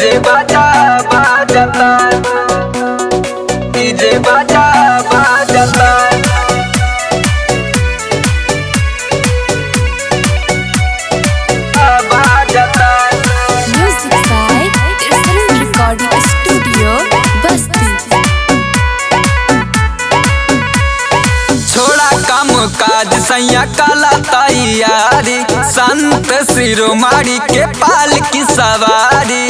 DJ बाजा बाजता DJ बाजा बाजता बाजता Music by Tirsan Recording Studio, Basti. छोड़ा काम काज सैया काला तैयारी संत शिरोमारी के पाल की सवारी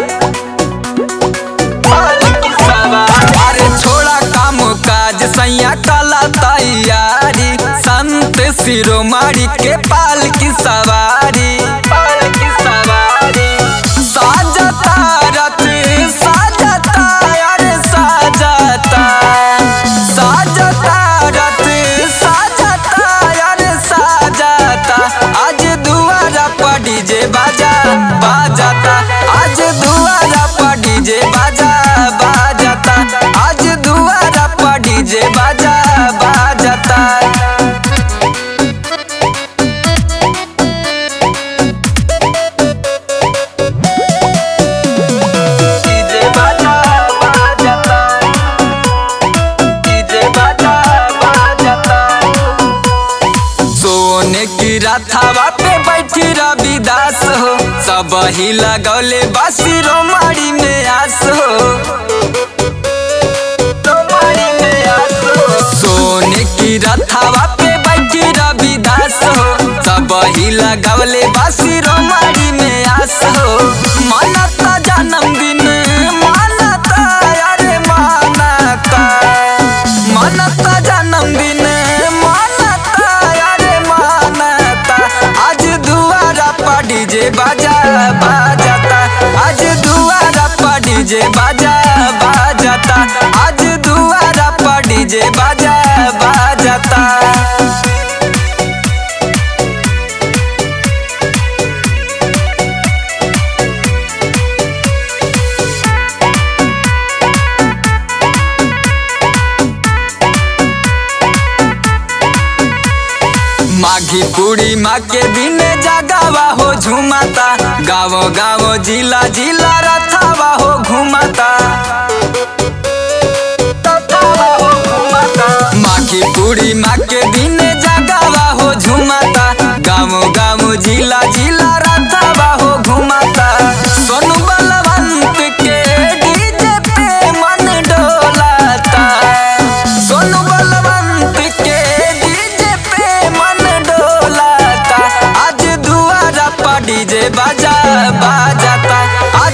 पाल की सवारी। अरे छोड़ा काम काज सैया काला तैयारी संत शिरोमारी के पाल की सवारी पाल की सवारी साजता रथ साजता अरे साजता साजता रथ साजता अरे साजता आज दुआरा पर डीजे बाजा बाजता आज दुआरा पर डीजे बाजा बाजता आज दुआरा पर डीजे बाजा बाजता डीजे बाजा बाजता डीजे बाजा बाजता सोने की रथावा पे बैठी रविदास हो सब ही लगौले बासी रोमाड़ी में आस हो रोमाड़ी में आस हो सोने की रथावा पे बैठी रविदास हो सब ही लगौले बासी रोमाड़ी में आस हो मानता जन्मदिन मानता अरे मानता मानता जन्मदिन मानता अरे मानता आज दुआरा पर डीजे बाजा बाजता आज दुआरा पर डीजे बाजा बाजता आज दुआरा पर डीजे बाजा बाजता माघी पूरी माँ के दिन जगावा हो झुमाता गाँव गाँव जिला जिला रथावा हो घुमाता रथावा हो घुमाता। माघी पूरी माँ के दिन जगावा हो झुमाता गाँव गाँव जिला जिला रथावा हो घुमाता सोनू बलवंत के डीजे पे मन डोलाता सोनू बलवंत के डीजे पे मन डोलाता आज दुआरा पर डीजे बाजा बाजाता